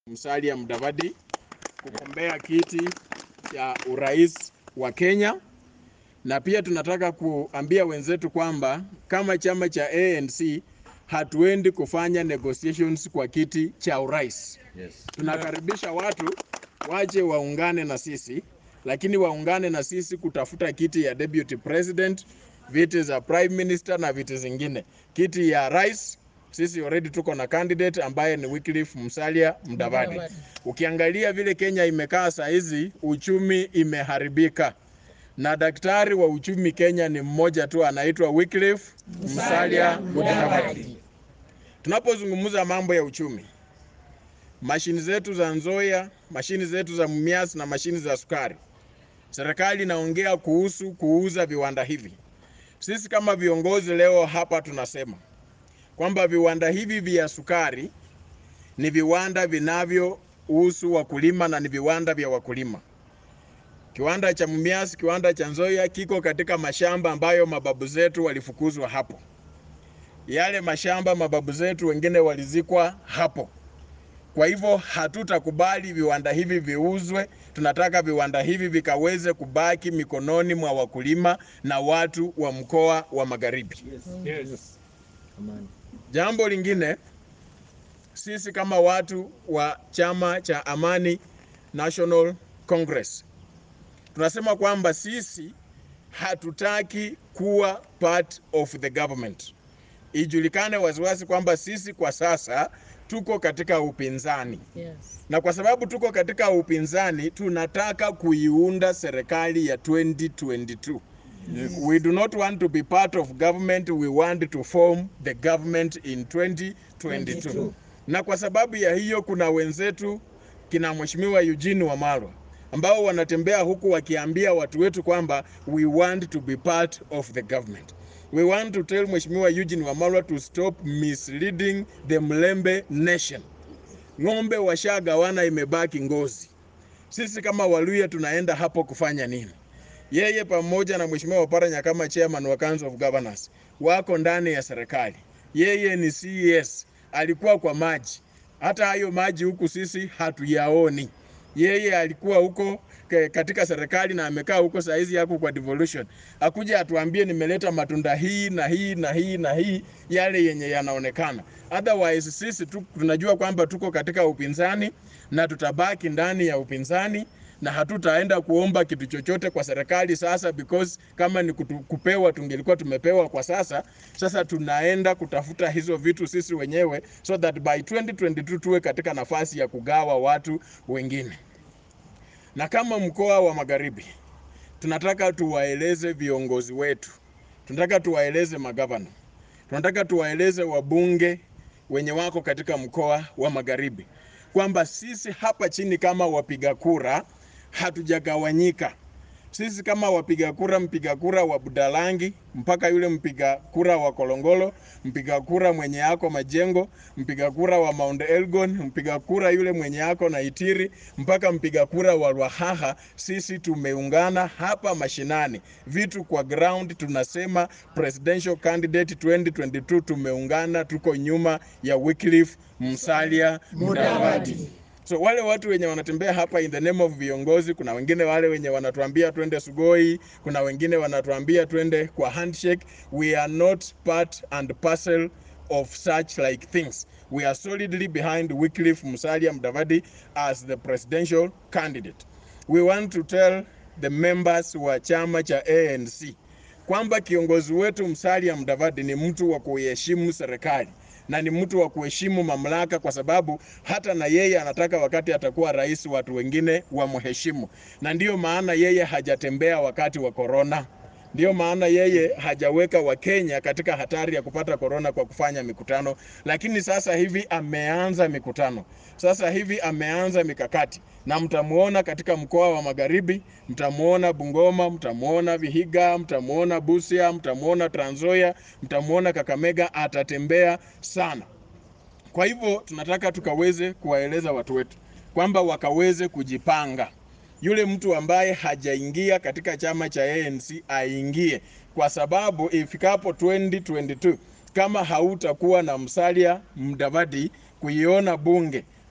Musalia Mudavadi kugombea kiti cha urais wa Kenya, na pia tunataka kuambia wenzetu kwamba kama chama cha ANC hatuendi kufanya negotiations kwa kiti cha urais. Yes. Tunakaribisha watu waje waungane na sisi, lakini waungane na sisi kutafuta kiti ya deputy president, viti za prime minister na viti zingine. Kiti ya rais sisi already tuko na candidate ambaye ni Wycliffe Musalia Mudavadi. Ukiangalia vile Kenya imekaa saa hizi, uchumi imeharibika, na daktari wa uchumi Kenya ni mmoja tu, anaitwa Wycliffe Musalia Mudavadi. Tunapozungumza mambo ya uchumi, mashini zetu za Nzoia, mashini zetu za Mumias na mashini za sukari, serikali inaongea kuhusu kuuza viwanda hivi. Sisi kama viongozi leo hapa tunasema kwamba viwanda hivi vya sukari ni viwanda vinavyohusu wakulima na ni viwanda vya wakulima. Kiwanda cha Mumias, kiwanda cha Nzoia kiko katika mashamba ambayo mababu zetu walifukuzwa hapo. Yale mashamba mababu zetu wengine walizikwa hapo. Kwa hivyo hatutakubali viwanda hivi viuzwe. Tunataka viwanda hivi vikaweze kubaki mikononi mwa wakulima na watu wa mkoa wa Magharibi. Yes. Amani. Jambo lingine, sisi kama watu wa chama cha Amani National Congress tunasema kwamba sisi hatutaki kuwa part of the government. Ijulikane waziwazi kwamba sisi kwa sasa tuko katika upinzani Yes. na kwa sababu tuko katika upinzani, tunataka kuiunda serikali ya 2022. We do not want to be part of government, we want to form the government in 2022. Na kwa sababu ya hiyo, kuna wenzetu kina Mheshimiwa Eugene Wamalwa ambao wanatembea huku wakiambia watu wetu kwamba we want to be part of the government. We want to tell Mheshimiwa Eugene Wamalwa to stop misleading the Mlembe nation. Ng'ombe washagawana, imebaki ngozi. Sisi kama Waluya tunaenda hapo kufanya nini? Yeye pamoja na Mheshimiwa Oparanya kama chairman wa Council of Governors wako ndani ya serikali. Yeye ni CES, alikuwa kwa maji. Hata hayo maji huku sisi hatuyaoni. Yeye alikuwa huko ke- katika serikali na amekaa huko saa hizi yako kwa devolution. Akuja atuambie nimeleta matunda hii na hii na hii na hii, yale yenye yanaonekana. Otherwise sisi tu, tunajua kwamba tuko katika upinzani na tutabaki ndani ya upinzani na hatutaenda kuomba kitu chochote kwa serikali sasa, because kama ni kutu, kupewa tungelikuwa tumepewa kwa sasa. Sasa tunaenda kutafuta hizo vitu sisi wenyewe, so that by 2022 tuwe katika nafasi ya kugawa watu wengine. Na kama mkoa wa Magharibi tunataka tuwaeleze viongozi wetu, tunataka tuwaeleze magavana, tunataka tuwaeleze wabunge wenye wako katika mkoa wa Magharibi kwamba sisi hapa chini kama wapiga kura hatujagawanyika. Sisi kama wapiga kura, mpiga kura wa Budalangi mpaka yule mpiga kura wa Kolongolo, mpiga kura mwenye yako Majengo, mpiga kura wa Mount Elgon, mpiga kura yule mwenye yako na Itiri, mpaka mpiga kura wa Lwahaha, sisi tumeungana hapa mashinani, vitu kwa ground, tunasema presidential candidate 2022 tumeungana, tuko nyuma ya Wycliffe Musalia Mudavadi. So wale watu wenye wanatembea hapa in the name of viongozi, kuna wengine wale wenye wanatuambia twende Sugoi, kuna wengine wanatuambia twende kwa handshake. We are not part and parcel of such like things. We are solidly behind Wycliffe Musalia Mudavadi as the presidential candidate. We want to tell the members wa chama cha ANC kwamba kiongozi wetu Musalia Mudavadi ni mtu wa kuiheshimu serikali na ni mtu wa kuheshimu mamlaka, kwa sababu hata na yeye anataka wakati atakuwa rais watu wengine wamheshimu, na ndiyo maana yeye hajatembea wakati wa korona. Ndiyo maana yeye hajaweka Wakenya katika hatari ya kupata korona kwa kufanya mikutano, lakini sasa hivi ameanza mikutano, sasa hivi ameanza mikakati, na mtamuona katika mkoa wa Magharibi, mtamuona Bungoma, mtamuona Vihiga, mtamuona Busia, mtamuona Trans Nzoia, mtamuona Kakamega, atatembea sana. Kwa hivyo tunataka tukaweze kuwaeleza watu wetu kwamba wakaweze kujipanga. Yule mtu ambaye hajaingia katika chama cha ANC aingie, kwa sababu ifikapo 2022 kama hautakuwa na Musalia Mudavadi kuiona bunge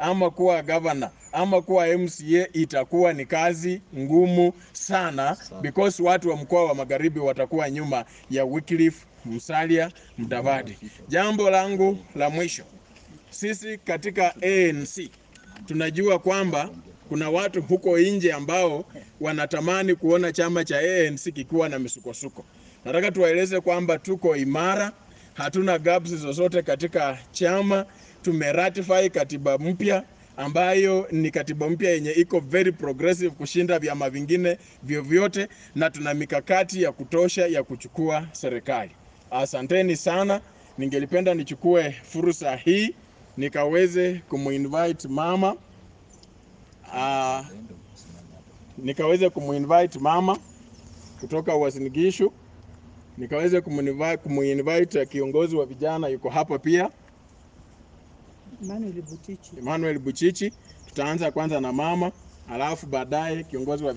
ama kuwa gavana ama kuwa MCA itakuwa ni kazi ngumu sana because watu wa mkoa wa Magharibi watakuwa nyuma ya Wycliffe Musalia Mudavadi. Jambo langu la mwisho, sisi katika ANC tunajua kwamba kuna watu huko nje ambao wanatamani kuona chama cha ANC kikiwa na misukosuko. Nataka tuwaeleze kwamba tuko imara, hatuna gaps zozote katika chama. Tumeratify katiba mpya ambayo ni katiba mpya yenye iko very progressive kushinda vyama vingine vyovyote, na tuna mikakati ya kutosha ya kuchukua serikali. Asanteni sana. Ningelipenda nichukue fursa hii nikaweze kumuinvite mama uh, nikaweze kumuinvite mama kutoka Uasin Gishu, nikaweze kumuinvite, kumuinvite kiongozi wa vijana yuko hapa pia Emmanuel Butichi. Emmanuel Buchichi. Tutaanza kwanza na mama, alafu baadaye kiongozi wa